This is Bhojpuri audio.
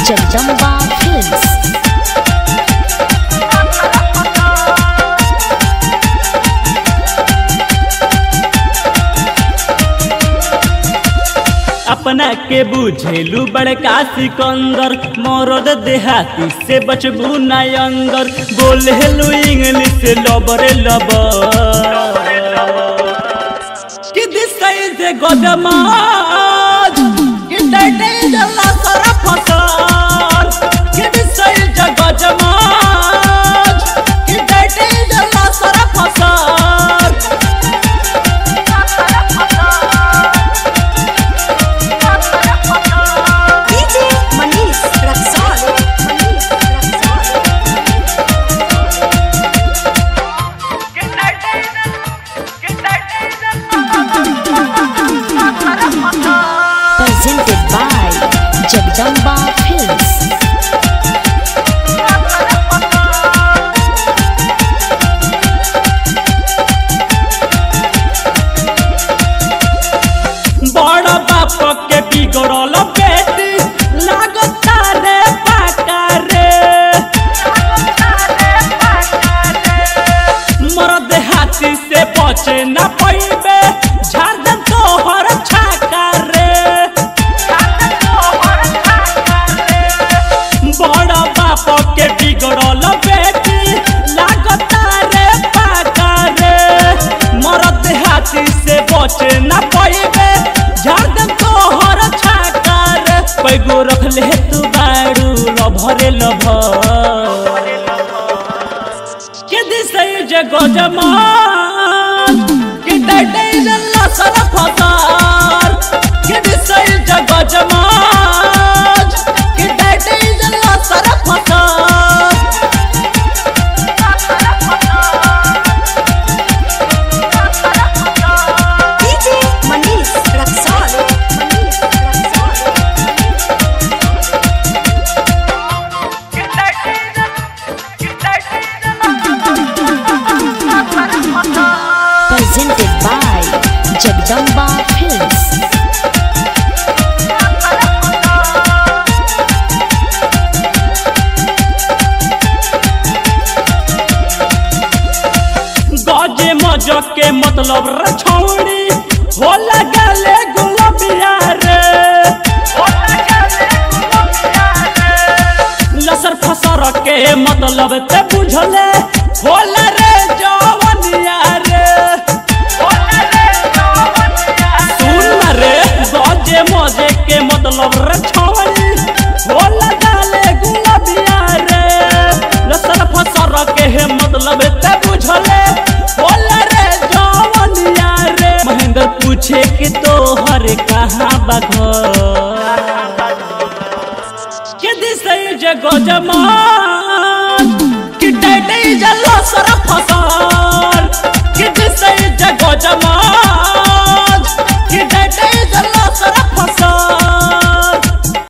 Jagdamba Films. अपना के बुझेलू बड़का सिकंदर मरद देहाती से बचबू ना अंदर बोलेलू इंग्लिश लबरे लबर कि दिस इज ए गदमाज कि दैट इज अ लसरा फसल कि दिस इज अ गदमाज कि दैट इज अ लसरा फसल DJ Manish Raksol. Manish Raksol. Presented by Jagdamba Films. बड़ बाप के बिगड़ल बेटी लागता रे पाका रे मरद हाथी से बचे न पैबे झारखंड तोहर छाका रे बड़ बाप के बिगड़ल बेटी लागता रे पाका रे मरद हाथी से बचे न पैबे झारखंड तोहर छाका रे पैगो रखले तू बाड़ू लभरे लभ के दिसै जगो जमान के डटे जल्ला सर फसार के दिसै जगो जमान के डटे जल्ला सर फसार DJ Manish Raksol. Manish Raksol. Presented by Jagdamba Films. गजे मजक के मतलब रे छौड़ी हो लगले गुलबिया रे लसर फसर के मतलब ते बुझले होला रे जवनिया रे सुन ना रे गजे मजे के मतलब रे छौड़ी हो लगले गुलबिया रे लसर फसर के मतलब ते बुझले होला रे जवनिया रे महेंद्र पूछे कि तोहर कहाँ बा घर के दिसै जगो जमान कि डटे जल्लो सर फसार कि दिसै जगो जमान